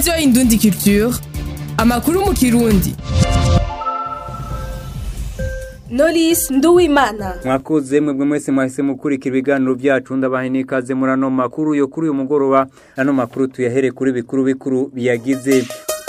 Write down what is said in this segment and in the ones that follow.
radiyo indundi culture amakuru mu kirundi Knowless Nduwimana mwakoze mwebwe mwese mwahise mukurikira ibiganiro byacu ndabahe n'ikaze muri ano makuru yo kuri uyu mugoroba ano makuru tuyahere kuri bikuru bikuru biyagize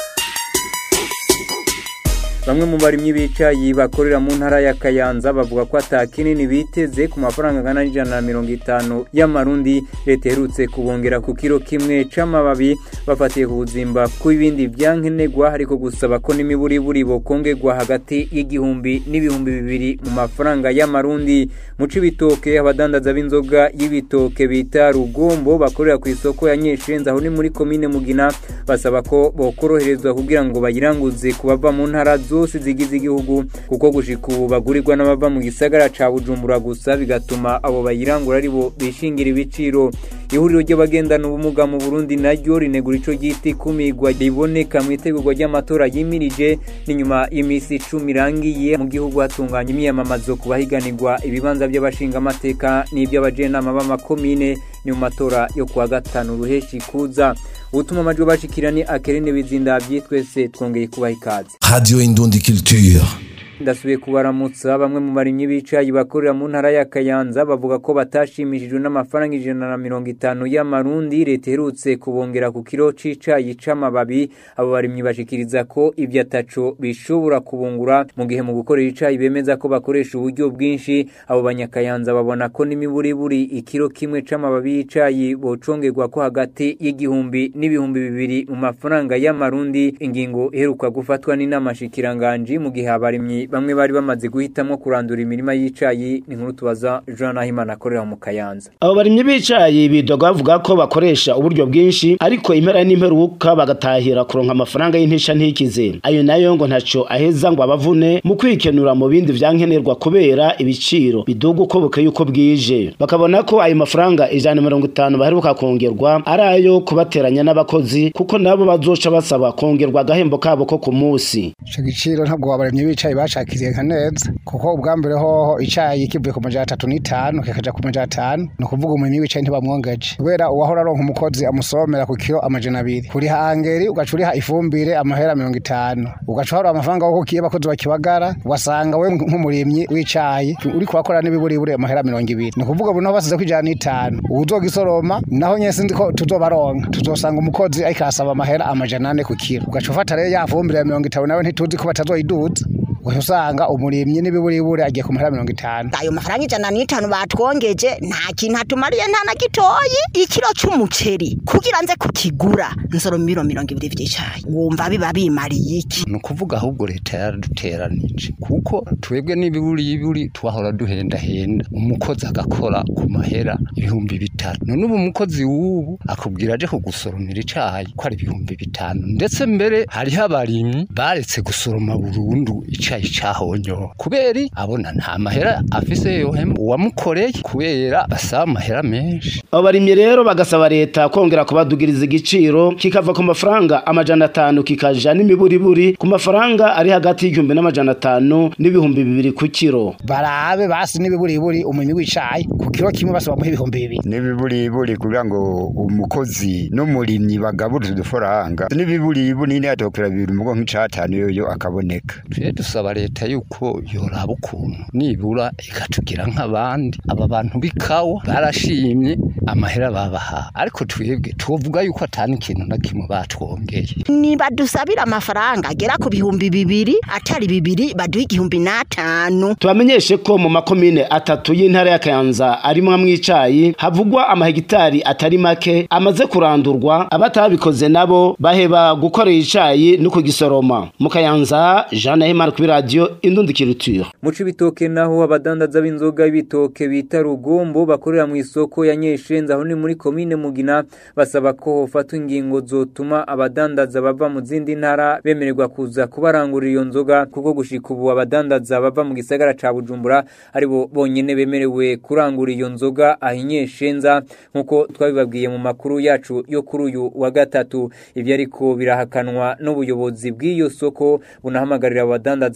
bamwe mu barimyi b'icayi bakorera mu ntara ya Kayanza bavuga ko ata kinini biteze ku mafaranga angana n'ijana na mirongo itanu y'amarundi leta iherutse kubongera ku kiro kimwe c'amababi bafatiye ku buzimba kw'ibindi vyankenerwa ariko gusaba ko n'imiburiburi bokongerwa hagati y'igihumbi n'ibihumbi bibiri mu mafaranga y'amarundi mu cibitoke abadandaza b'inzoga y'ibitoke bita rugombo bakorera ku isoko ya nyeshenza aho ni muri komine mugina basaba ko bokoroherezwa kugira ngo bayiranguze ku bava mu ntara zose zigize igihugu kuko gushika ubu bagurirwa n'abava mu gisagara ca bujumbura gusa bigatuma abo bayirangura ari bo bishingira ibiciro ihuriro ry'abagendana ubumuga mu burundi naryo rinegura ico ryita ikumigwa riboneka mu itegurwa ry'amatora yimirije n'inyuma y'imisi icumi irangiye mu gihugu hatunganya imyiyamamazo ku bahiganirwa ibibanza by'abashingamateka n'iby'abajenama b'amakomine ni mu matora yo kuwa gatanu ruheshi kuza ubutuma amajwi bashikira ni akerene bizindavyi twese twongeye kubaha ikaze Radio Indundi Culture. ndasubiye kubaramutsa bamwe mu barimyi b'icayi bakorera mu ntara ya Kayanza bavuga ko batashimishijwe n'amafaranga ijana na mirongo itanu y'amarundi leta iherutse kubongera ku kiro c'icayi c'amababi abo barimyi bashikiriza ko ibyo ataco bishobora kubungura mu gihe mu gukorera icayi bemeza ko bakoresha uburyo bwinshi abo banyakayanza babona ko n'imiburiburi ikiro kimwe c'amababi y'icayi bocongerwa ko hagati y'igihumbi n'ibihumbi bibiri mu mafaranga y'amarundi ingingo iheruka gufatwa n'inama shikiranganji mu gihe abarimyi bamwe bari bamaze guhitamo kurandura imirima y'icayi ni nkuru tubaza Jean Nahimana akorera mu Kayanza abo barimyi b'icayi bidoga bavuga ko bakoresha uburyo bwinshi ariko impera n'imperuka bagatahira kuronka amafaranga y'intisha ntikize ayo nayo ngo ntaco aheza ngo abavune mu kwikenura mu bindi vyankenerwa kubera ibiciro biduga uko bukeye uko bwije bakabona ko ayo mafaranga ijana na mirongo itanu baheruka kongerwa ari ayo kubateranya n'abakozi kuko nabo bazoca basaba kongerwa agahembo kabo ko ku musi ico giciro ntabwo abarimyi b'icayi bacakiriye nka neza kuko ubwa mbere hoho icayi kivuye ku majana atatu n'itanu kikaja ku majana atanu ni ukuvuga umurimyi w'icayi ntibamwongeje kubera uwahora aronka umukozi amusomera ku kiro amajana abiri kuriha angeri ugaca uriha ifumbire amahera mirongo itanu ugaca uharura amafaranga wo kukiye abakozi bakibagara ugasanga we nk'umurimyi w'icayi uri kurakora n'ibiburiburi amahera mirongo ibiri ni ukuvuga ubu naho basize ko ijana n'itanu uwuzogisoroma naho nyene sinzi ko tuzobaronka tuzosanga umukozi ariko arasaba amahera amajana ane ku kiro ugaca ufata rero ya fumbire ya mirongo itanu nawe ntituzi ko batazoyiduza ugaca usanga umurimyi n'ibiburiburi agiye ku mahera mirongo itanu ayo mafaranga ijana n'itanu batwongeje nta kintu atumariye nta na gitoyi ikiro c'umuceri kugira nze kukigura nsoro miro mirongo ibiri vy'icayi wumva biba bimariye iki ni ukuvuga ahubwo leta yaraduteranije kuko twebwe n'ibiburiburi twahora duhendahenda umukozi agakora ku mahera ibihumbi bitanu none ubu umukozi w'ubu akubwira aje kugusoromera icayi ko ari ibihumbi bitanu ndetse mbere hariho abarimyi baretse gusoroma burundu icayi cahonyowe kubera abona nta mahera afise yohema uwamukoreye kubera basaba amahera menshi abo barimyi rero bagasaba leta kongera kubadugiriza igiciro kikava ku mafaranga amajana atanu kikaja n'imiburiburi ku mafaranga ari hagati y'igihumbi n'amajana atanu n'ibihumbi bibiri ku kiro barabe basi n'ibiburiburi umurimyi w'icayi ku kiro kimwe basi bamuha ibihumbi bibiri n'ibiburiburi kugira ngo umukozi n'umurimyi bagaburize udufaranga n'ibiburiburi niyo atokera bibiri umugongo nk'icatanu yoyo akaboneka tuje dusaba leta yuko yoraba ukuntu nibura ikatugira nk'abandi aba bantu b'ikawa barashimye amahera babaha ariko twebwe tuvuga yuko atani ikintu na kimwe batwongeye niba dusabira amafaranga agera ku bihumbi bibiri atari bibiri baduha igihumbi n'atanu tubamenyeshe ko mu makomine atatu y'intara ya Kayanza arimwo mw'icayi havugwa amahegitari atari make amaze kurandurwa abatabikoze nabo baheba gukorera icayi no kugisoroma mu Kayanza Jean Nahimana kuri radio Indundikiriture mu cibitoke naho abadandaza b'inzoga y'ibitoke bita rugombo bakorera mu isoko ya Nyeshenza aho ni muri komine Mugina basaba ko hofatwa ingingo zotuma abadandaza bava mu zindi ntara bemererwa kuza kubarangurira iyo nzoga kuko gushika ubu abadandaza bava mu gisagara ca Bujumbura aribo bonyene bemerewe kurangura iyo nzoga ahinyeshenza nkuko twabibabwiye mu makuru yacu yo kuri uyu wa gatatu ivyo ariko birahakanwa n'ubuyobozi bw'iyo soko bunahamagarira abadandaza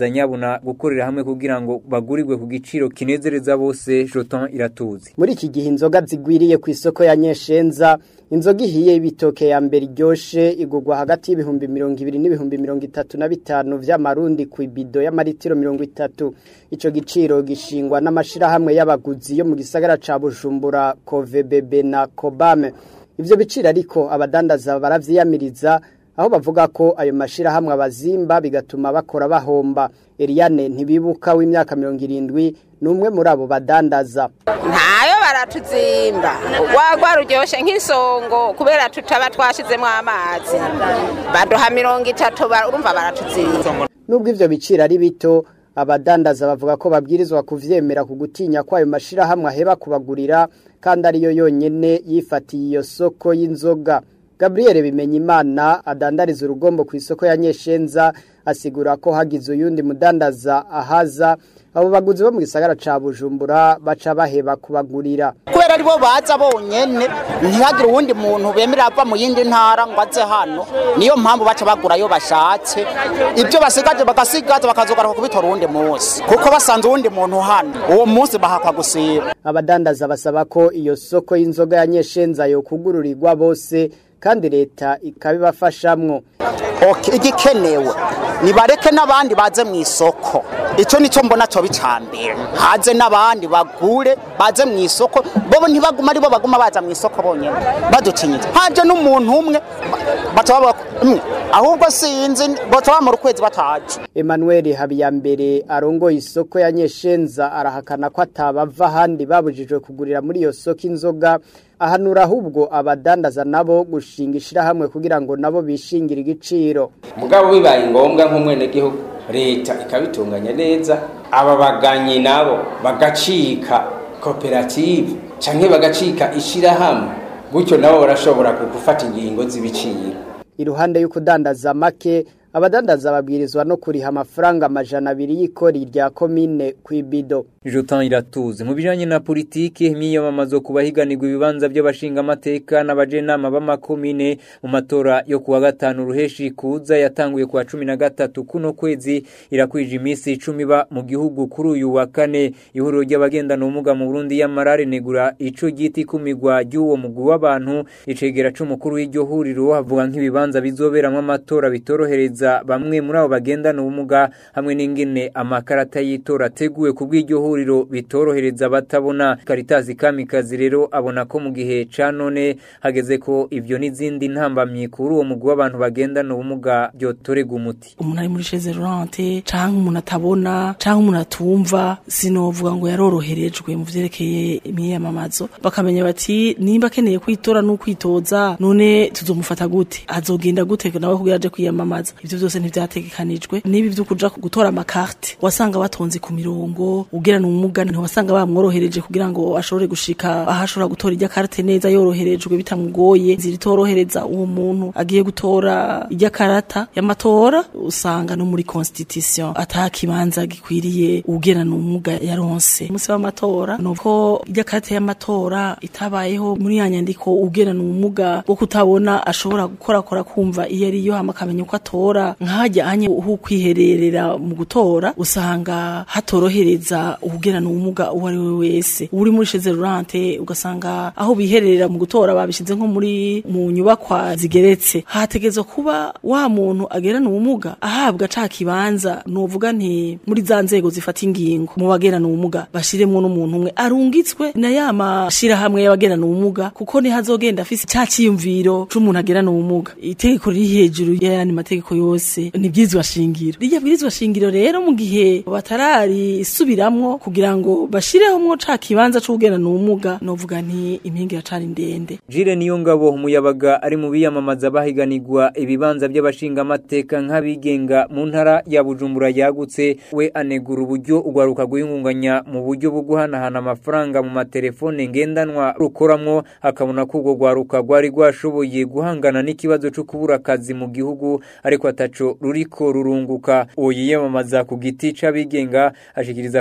bagerageza nyabuna gukorera hamwe kugira ngo bagurirwe ku giciro kinezereza bose Joton iratuzi muri iki gihe inzoga zigwiriye ku isoko ya Nyeshenza inzoga ihiye y'ibitoke ya mbere iryoshe igurwa hagati y'ibihumbi mirongo ibiri n'ibihumbi mirongo itatu na bitanu vy'amarundi ku ibido y'amaritiro mirongo itatu ico giciro gishingwa n'amashirahamwe y'abaguzi yo mu gisagara ca Bujumbura Kovebebe na Kobame ivyo biciro ariko abadandaza baravyiyamiriza aho bavuga ko ayo mashirahamwe abazimba bigatuma bakora bahomba Eliane ntibibuka w'imyaka mirongo irindwi numwe muri abo badandaza ntayo baratuzimba wagwa ruryoshe nk'isongo kubera tutaba twashizemo amazi baduha mirongo itatu urumva baratuzimba nubwo ivyo biciro ari bito abadandaza bavuga ko babwirizwa kuvyemera ku gutinya ko ayo mashirahamwe aheba kubagurira kandi ariyo yonyene yifatiye iyo soko y'inzoga Gabriel Bimenyimana adandariza urugombo ku isoko ya Nyeshenza asigura ko hagize uyundi mudandaza ahaza abo baguzi bo mu gisagara ca Bujumbura baca baheba kubagurira kubera aribo baza bonyene ntihagire uwundi muntu bemera ava mu yindi ntara ngo aze hano niyo mpamvu baca bagura ayo bashatse ibyo basigaje bagasigaza bakazogaruka kubitora uwundi munsi kuko basanze uwundi muntu hano uwo munsi bahakwa gusiba abadandaza basaba ko iyo soko y'inzoga ya Nyeshenza yo kugururirwa bose kandi leta ikabibafashamwo okay igikenewe nibareke n'abandi baze mu isoko icyo nicyo mbona cyo bicambere haze n'abandi bagure baze mu isoko bobo ntibaguma ari bo baguma baza mu isoko bonyine baducinyitse haje n'umuntu umwe bataba ahubwo sinzi bataba mu rukwezi bataje Emmanuel Habiyambere arongoye isoko ya Nyeshenza arahakana ko atabava ahandi babujijwe kugurira muri iyo soko inzoga ahanura ahubwo abadandaza nabo gushinga ishirahamwe kugira ngo nabo bishingire igiciro mugabo bibaye ngombwa nk'umwenegihugu leta ikabitunganya neza aba baganyi nabo bagacika koperative canke bagacika ishirahamwe gutyo nabo barashobora gufata ingingo z'ibiciro iruhande y'ukudandaza make abadandaza babwirizwa no kuriha amafaranga amajana abiri y'ikori rya komine ku ibido Jotan iratuze mu bijanye na politiki imyiyamamazo ku bahiganirwa ibibanza by'abashinga amateka n'abajenama b'amakomine mu matora yo kuwa gatanu ruheshi kuza yatanguye kuwa cumi na gatatu kuno kwezi irakwije iminsi icumi ba mu gihugu kuri uyu wa kane ihuriro ry'abagendana ubumuga mu Burundi y'amarare negura ico giti kumigwa ry'uwo mugwi w'abantu icegera c'umukuru w'iryo huriro havuga nk'ibibanza bizoberamwo amatora bitorohereza bamwe muri abo bagendana ubumuga hamwe n'ingene amakarata y'itora ateguwe ku bw'iryo huriro bitorohereza abatabona Caritas Kamikazi rero abona ko mu gihe ca none hageze ko ivyo n'izindi ntambamye kuri uwo mugwi w'abantu bagendana ubumuga byotorega umuti umuntu ari muri chaise roulante canke umuntu atabona canke umuntu atumva sinovuga ngo yaroroherejwe mu vyerekeye imyiyamamazo bakamenya bati nimba akeneye kwitora n'ukwitoza none tuzomufata gute azogenda gute nawe kugira aje kwiyamamaza ivyo byose ntivyategekanijwe nibi vyo kuja gutora amakarte wasanga batonze ku mirongo ugira n'umuga ntiwasanga bamworohereje kugira ngo ashobore gushika aho ashobora gutora irya karte neza yoroherejwe bitamugoye ziritorohereza uwo muntu agiye gutora irya karata y'amatora usanga no muri constitution atakibanza gikwiriye ugera n'umuga yaronse umunsi w'amatora nuko irya karte y'amatora itabayeho muri ya nyandiko ugera n'umuga wo kutabona ashobora gukora kora kumva iyo ari yo hama akamenya uko atora nkajya anye uhu kwihererera mu gutora usanga hatorohereza ubugera n'ubumuga uwo ari we wese uri muri chaise roulante ugasanga aho bihererera mu gutora babishize nko muri mu nyubakwa zigeretse hategezwa kuba wa muntu agera n'ubumuga ahabwa ca kibanza novuga nti muri za nzego zifata ingingo mu bagera n'ubumuga bashiremwo n'umuntu umwe arungitswe na ya mashira hamwe y'abagera n'ubumuga kuko ni hazogenda afise ca ciyumviro c'umuntu agera n'ubumuga itegeko riri hejuru y'ayandi mategeko yose ni bwirizwa shingiro rirya bwirizwa shingiro rero mu gihe batararisubiramwo kugira ngo bashireho mwo ca kibanza c'ubugena n'ubumuga novuga nti impinga iracari ndende Jire niyo ngabo umuyabaga ari mu biyamamaza bahiganirwa ibibanza by'abashinga amateka nk'abigenga mu ntara ya Bujumbura yagutse we anegura uburyo ugwaruka guhingunganya mu buryo bwo guhanahana amafaranga mu matelefone ngendanwa rukoramwo akabona ko ubwo gwaruka gwari gwashoboye guhangana n'ikibazo cyo kubura akazi mu gihugu ariko ataco ruriko rurunguka uwo yiyamamaza ku giti c'abigenga ashikiriza ko mu migambi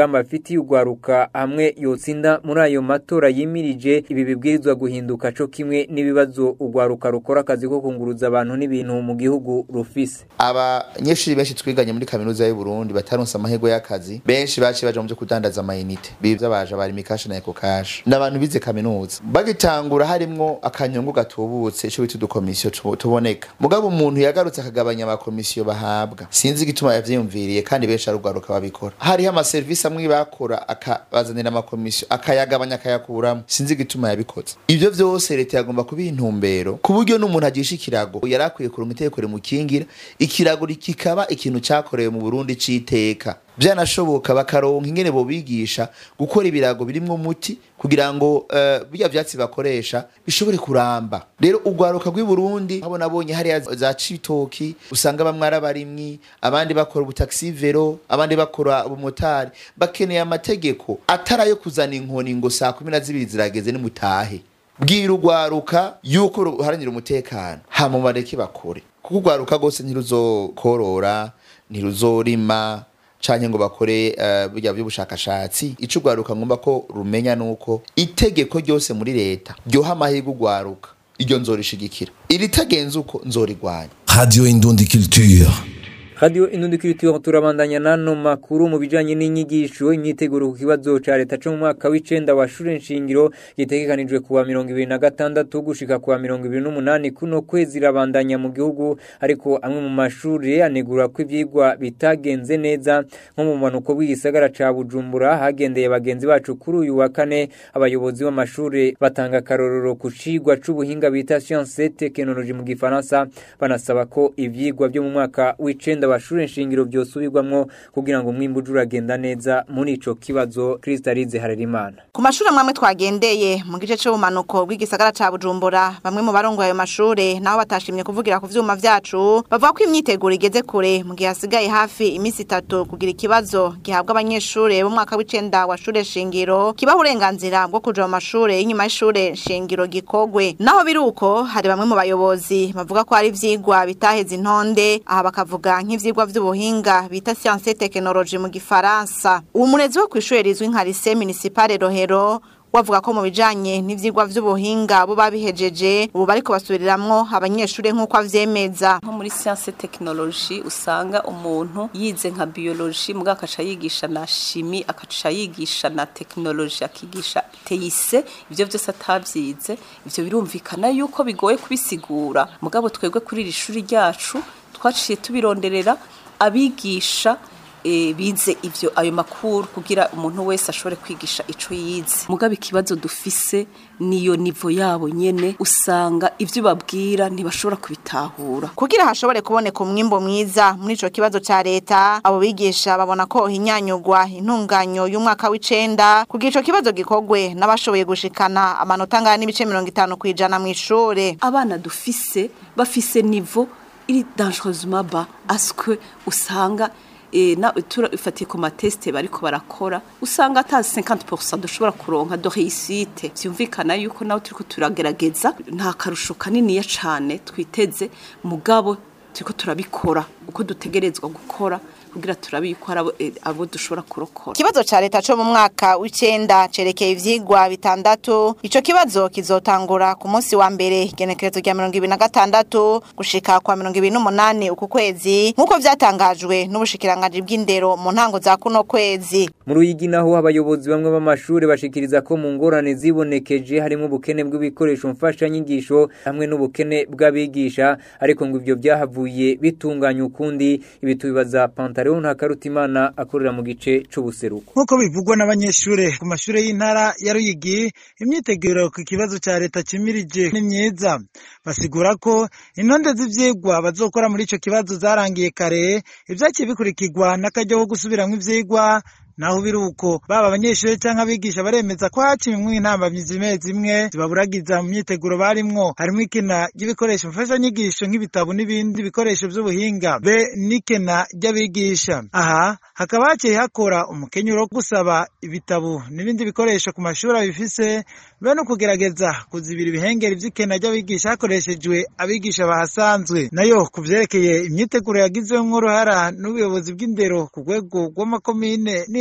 umugambi afitiye ugwaruka hamwe yotsinda muri ayo matora yimirije ibi bibwirizwa guhinduka co kimwe n'ibibazo ugwaruka rukora akazi ko kunguruza abantu n'ibintu mu gihugu rufise abanyeshuri benshi twiganye muri kaminuza y'u Burundi bataronse amahirwe y'akazi benshi baciye baje mu byo kudandaza amayinite bivyo baje bari mikashi na ekokashi n'abantu bize kaminuza bagitangura harimwo akanyungu gatubutse ico bita udukomisiyo tuboneka mugabo umuntu yagarutse akagabanya amakomisiyo bahabwa sinzi igituma yavyiyumviriye kandi benshi arugwaruka babikora hariho amaserivisi amwe bakora akabazanira amakomisiyo akayagabanya akayakuramo sinzi igituma yabikoze ivyo vyose leta yagomba kubiha intumbero ku buryo n'umuntu agisha ikirago yari akwiye kuronka itegeko rimukingira ikirago kikaba ikintu cakorewe mu Burundi c'iteka byanashoboka bakaronka ingene bobigisha gukora ibirago birimwo umuti kugira ngo uh, bijya vyatsi bakoresha bishobore kuramba rero ugwaruka rw'i Burundi abo nabonye hariya za citoki usanga bamwe ari abarimyi abandi bakora ubutaxi vero abandi bakora ubumotari bakeneye amategeko atarayo kuzana inkoni ngo saa kumi na zibiri zirageze nimutahe bwira ugwaruka yuko ruharanira umutekano hama bareke bakore kuko ugwaruka rwose ntiruzokorora ntiruzorima canke ngo bakore uh, burya by'ubushakashatsi ico ugwaruka ngomba ko rumenya nuko itegeko ryose muri leta ryoha amahirwe ugwaruka iryo nzorishigikira iritagenze uko nzorigwanya Radio Indundi Culture. Radio Indundi Culture turabandanya nano makuru mu bijanye n'inyigisho imyiteguro ku kibazo ca leta cyo mu mwaka w'icenda wa shure nshingiro gitegekanijwe kuwa 2026 gushika kuwa 2028 kuno kwezi rabandanya mu gihugu ariko amwe mu mashuri anegura ko ivyigwa bitagenze neza nko mu manuko w'igisagara ca Bujumbura hagendeye bagenzi bacu kuri uyu wa kane abayobozi b'amashuri batanga karororo ku cigwa c'ubuhinga bita science et technologie mu gifaransa banasaba ko ivyigwa byo mu mwaka w'icenda abashure nshingiro byosubirwamwo kugira ngo umwimbu uragenda neza muri ico kibazo Kristalize Harerimana ku mashuri amwe twagendeye mu gice c'ubumanuko bw'igisagara ca Bujumbura bamwe mu barongoye ayo mashure nabo batashimye kuvugira ku vyuma vyacu bavuga ko imyiteguro igeze kure mu gihe hasigaye hafi imisi itatu kugira ikibazo gihabwa abanyeshure bo mwaka w'icenda wa shure shingiro kibaha uburenganzira bwo kuja mu mashure y'inyuma y'ishure shingiro gikogwe naho biruko hari bamwe mu bayobozi bavuga ko hari ivyigwa bitaheze intonde aha bakavuga nk'ivyigwa vy'ubuhinga bita science et technologie mu gifaransa uwo murezi wo kw'ishure rizwi nka lycée municipale Rohero wavuga ko mu bijanye n'ivyigwa vy'ubuhinga bo babihejeje ubu bariko basubiriramwo abanyeshure nk'uko avyemeza nko muri science et technologie usanga umuntu yize nka biologie muga akaca yigisha na chimie akaca yigisha na technologie akigisha teise ivyo vyose atavyize ivyo birumvikana yuko bigoye kubisigura mugabo twebwe kuri iri shuri ryacu twaciye tubironderera abigisha e, bize ivyo ayo makuru kugira umuntu wese ashobore kwigisha ico yize mugabo ikibazo dufise niyo nivo yabo nyene usanga ivyo babwira ntibashobora kubitahura kugira hashobore kuboneka umwimbo mwiza muri ico kibazo ca leta abo bigisha babona ko hinyanyugwa intunganyo y'umwaka w'icenda kugira ico kibazo gikogwe n'abashoboye gushikana amanota angana n'ibice mirongo itanu kw'ijana mw'ishure abana dufise bafise nivo iri dangereusement bas aske usanga e, na turafatiye ku mateste bariko barakora usanga ata 50% dushobora kuronka de réussite vyumvikana yuko nawe turiko turagerageza nta karusho kanini ya cane twiteze mugabo turiko turabikora uko dutegerezwa gukora kugira turabe yuko hari abo dushobora kurokora kibazo ca leta co mu mwaka w'icenda cerekeye ivyigwa bitandatu ico kibazo kizotangura ku munsi wa mbere igenekerezo rya mirongo ibiri na gatandatu gushika kwa mirongo ibiri n'umunani uku kwezi nk'uko vyatangajwe n'ubushikiranganji bw'indero mu ntango za kuno kwezi mu ruyigi naho abayobozi bamwe b'amashuri bashikiriza ko mu ngorane zibonekeje harimo ubukene bw'ibikoresho mfashanyigisho hamwe n'ubukene bw'abigisha ariko ngo ivyo vyahavuye bitunganya ukundi ibi tubibaza pantaro Leon Hakarutimana akorera mu gice c'ubuseruko nkuko bivugwa n'abanyeshure ku mashure y'intara ya Ruyigi imyiteguro ku kibazo ca leta cimirije ni myiza basigura ko intonde z'ivyigwa bazokora muri ico kibazo zarangiye kare ivyakiye bikurikirwa n'akaryo ko gusubiramwo ivyigwa naho biruko baba abanyeshure canke abigisha baremeza ko hacimwe intambamyi zimwe zimwe zibaburagiza mu myiteguro barimwo harimwo ikena ry'ibikoresho mfashanyigisho nk'ibitabo n'ibindi bikoresho vy'ubuhinga be n'ikena ry'abigisha aha hakaba haciye hakora umukenyuro wo gusaba ibitabo n'ibindi bikoresho ku mashuri abifise be no kugerageza kuzibira ibihengeri vy'ikena ry'abigisha hakoreshejwe abigisha bahasanzwe nayo ku vyerekeye imyiteguro yagizwemwo uruhara n'ubuyobozi bw'indero ku rwego rw'amakomine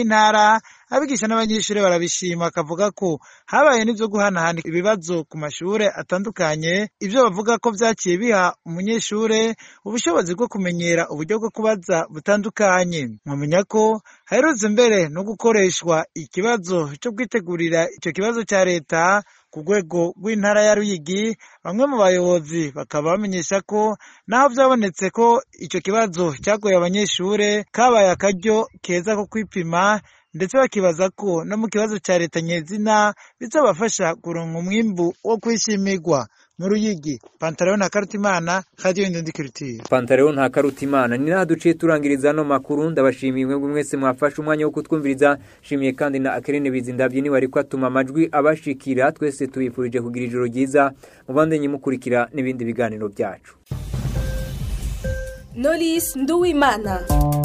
ntara abigisha n'abanyeshuri barabishima akavuga ko habaye n'ibyo guhanahana ibibazo ku mashure atandukanye ibyo bavuga ko vyaciye biha umunyeshure ubushobozi bwo kumenyera uburyo bwo kubaza butandukanye mwamenya ko haherutse mbere no gukoreshwa ikibazo cyo kwitegurira icyo kibazo cya leta ku rwego rw'intara ya Ruyigi bamwe mu bayobozi bakaba bamenyesha ko naho byabonetse ko icyo kibazo cyagoye abanyeshure kabaye akaryo keza ko kwipima ndetse bakibaza ko no mu kibazo cya leta nyezina bizabafasha kuronka umwimbu wo kwishimirwa mu ruyigi pantaro na karutimana radio indundikirutire Pantaleo nta karutimana ni naha duciye turangiriza ano makuru ndabashimiye mwebwe mwese mwafashe umwanya wo kutwumviriza shimiye kandi na Akerene Bizindavye ni wari kwatuma amajwi abashikira twese tubifurije kugira ijoro ryiza mubandanye mukurikira n'ibindi biganiro byacu Knowless Nduwimana